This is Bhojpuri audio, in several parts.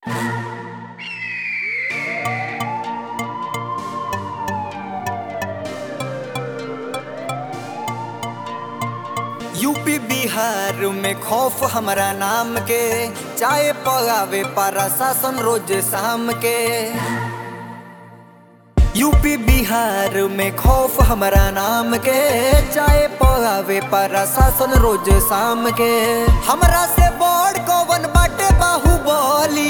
यूपी बिहार में खौफ हमरा नाम के चाय पगावे पारा शासन रोज शाम के यूपी बिहार में खौफ हमरा नाम के चाय पगावे पारा शासन रोज शाम के हमरा से बड़ कौवन बाटे बाहुबली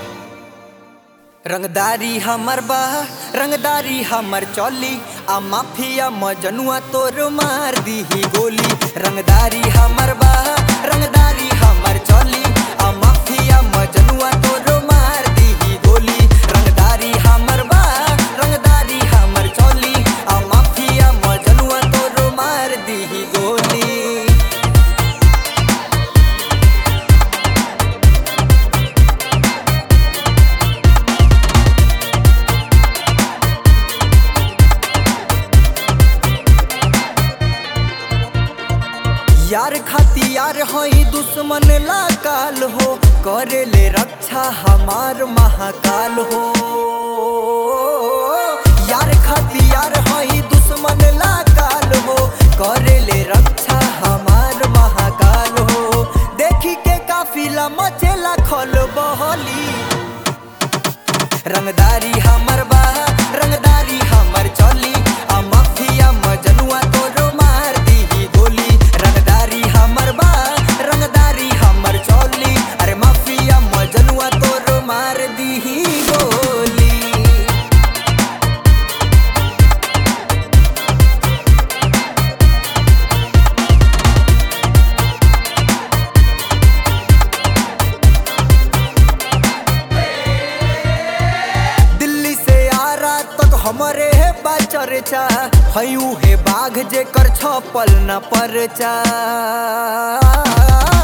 रंगदारी हमर बा रंगदारी हमर चली आ माफिया मजनुआ तोर मार दीही गोली रंगदारी हमर बा रंगदारी हमर चली आ माफिया मजनुआ तोर मार दीही गोली रंगदारी हमर बा रंगदारी हमर चली आ माफिया मजनुआ तोर मार दीही गोली यार खाती यार हई दुश्मन ला काल हो करे ले रक्षा हमार महाकाल हो यार खाती यार हई दुश्मन ला काल हो करे ले रक्षा हमार महाकाल हो देखी के काफिला मचेला खल बहली रंगदारी हमर बा रंगदारी हमर चली आ माफिया मजनुआ तोरो मार दीही गोली रंगदारी हमर बा रंगदारी हमर चली अरे माफिया मजनुआ तोरो मार दीही गोली दिल्ली से आरा तक हमरे है बा चर्चा हयू है बाघ जेकर छपल न परचा